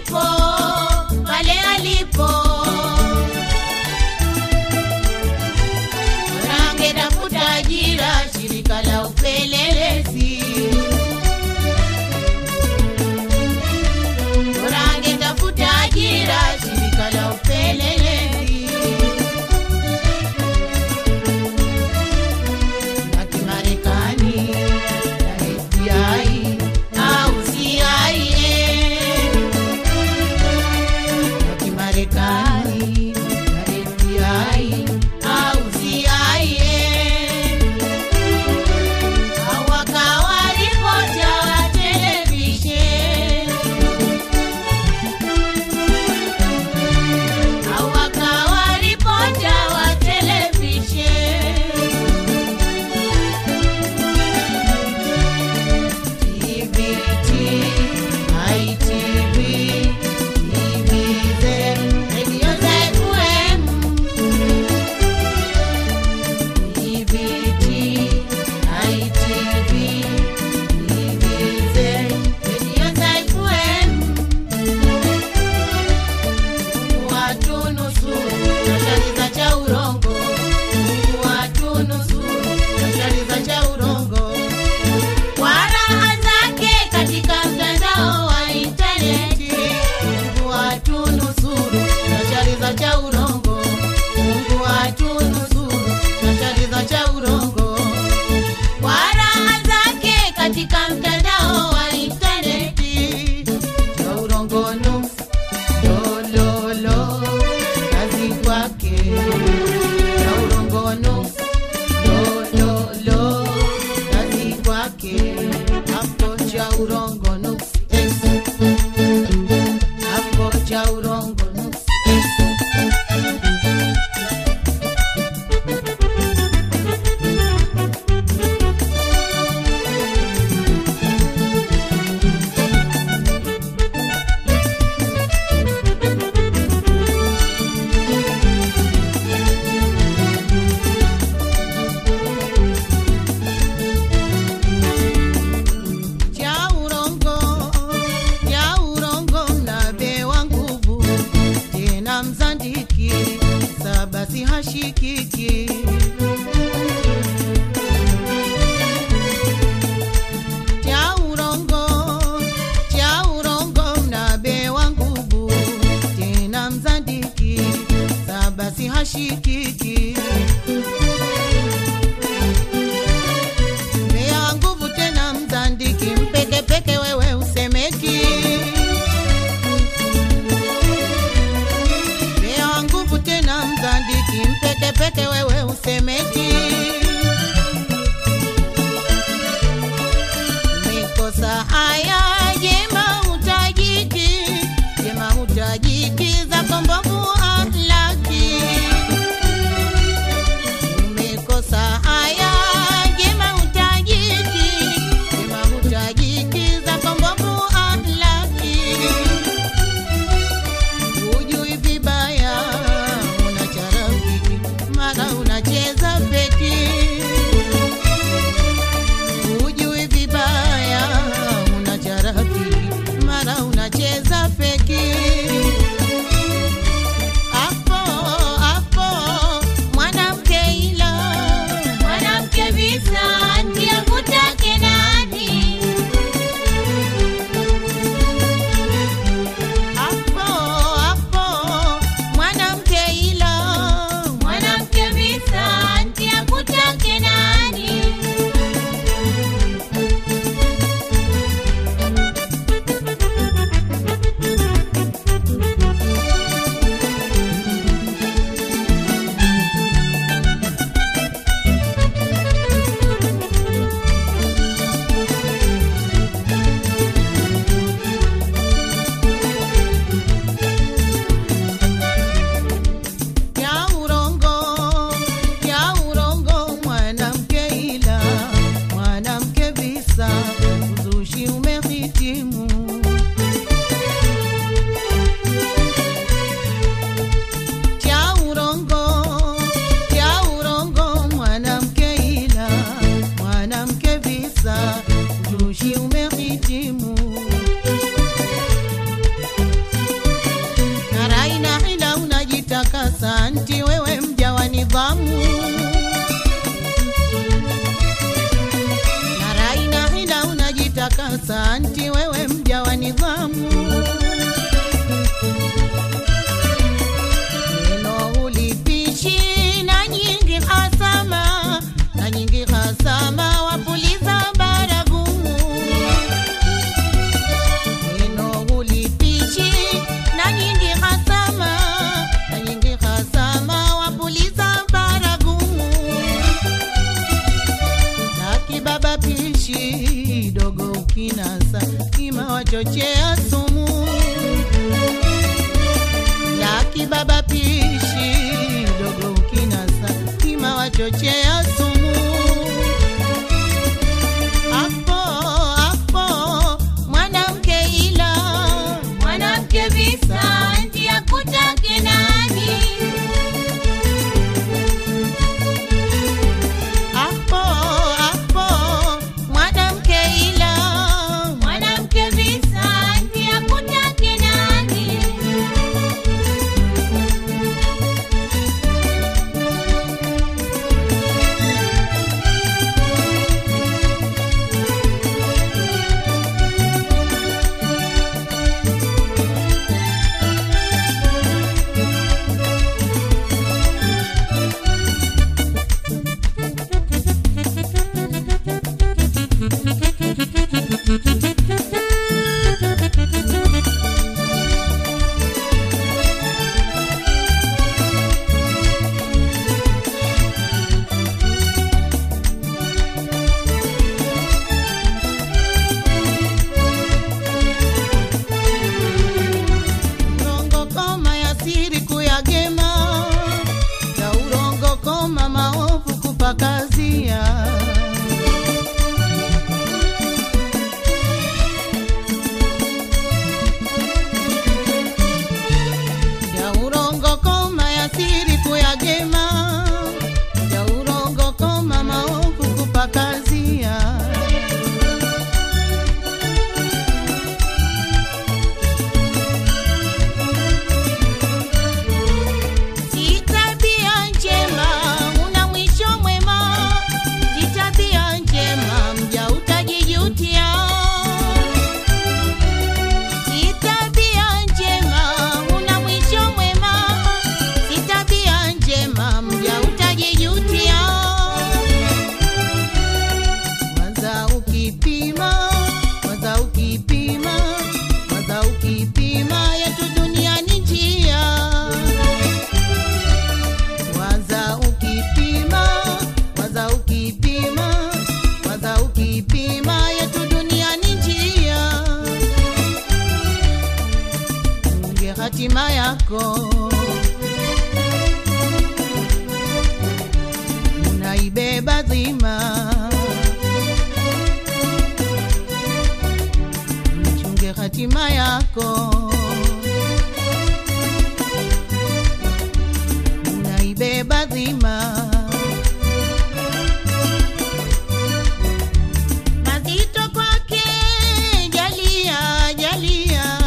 alipo pale alipo Angetafuta ajira shirika la upelelezi, bora angetafuta ajira shirika la upelelezi la Kimarekani la FBI au CIA la Kimarekani la FBI au CIA au wakawa ripota wa televisheni au wakawa ripota wa televisheni TVT, ITV, TVZ, Radio ZFM. TVT, ITV, TVZ, Radio ZFM. Watu nusuru na shari cha urongo. Watu nusuru na shari cha urongo kwa raha zake katika mtandao wa intaneti. Mungu atunusuru na shari za cha urongo. Mungu atunusuru na shari za cha urongo. Kwa raha zake katika mtandao wa intaneti. Cha urongo nusu lololo kazi kwake. Cha urongo nusu lololo kazi kwake hapo cha urongo nuksi eh. hapo cha urongo nuksi eh. cha urongo cha urongo mnabewa nguvu tena mzandiki sabasi hashikiki cha urongo cha urongo mnabewa nguvu tena mzandiki sabasi hashikiki Mbea nguvu tena mzandiki mpekepeke wewe usemeki Mbea nguvu tena mzandiki mpekepeke wewe usemeki Mikosa haya jema utajiki jema utajiki za kombovu ahlaki umekosa haya jema utajiki jema utajiki za kombovu ahlaki hujui vibaya unacharafiki mara unacheza peki hujui vibaya unacharafiki mara unacheza peki unajitakasa anti wewe mja wa nidhamu na rai na hila unajitakasa anti wewe mja wa nidhamu neno ulipishi na nyingi hasama na nyingi hasama wapuliza baragumu neno ulipishi na nyingi hasama na nyingi hasama wapuliza baragumu na kibaba pishi dogo ukinasa kima wachochea sumu la kibaba pishi dogo ukinasa kima wachochea sumu hapo hapo mwanamke ila mwanamke visa nti akutake nani hapo hapo mwanamke ila mwanamke visa nti akutake nani urongo koma ya siri kuyagema ya urongo koma maovu kupakazia ya urongo koma ya siri kuyagema ya urongo koma maovu kupakazia Si tabia njema, una mwisho mwema. Si tabia njema, mja utajijutia. Si tabia njema, una mwisho mwema. Si tabia njema, mja utajijutia. Kwanza ukipima, kwanza ukipima, kwanza ukipima, yetu dunia ni njia Waza ukipima, waza ukipima, waza ukipima, yetu dunia ni njia. Unge hatima yako unaibeba dhima, mchunge hatima yako unaibeba dhima. Mazito kwake jalia, jalia.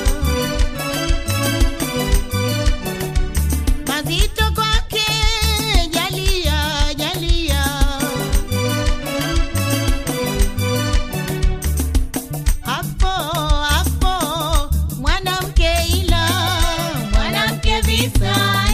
Mazito kwake jalia, jalia. Hapo hapo mwanamke ila mwanamke visa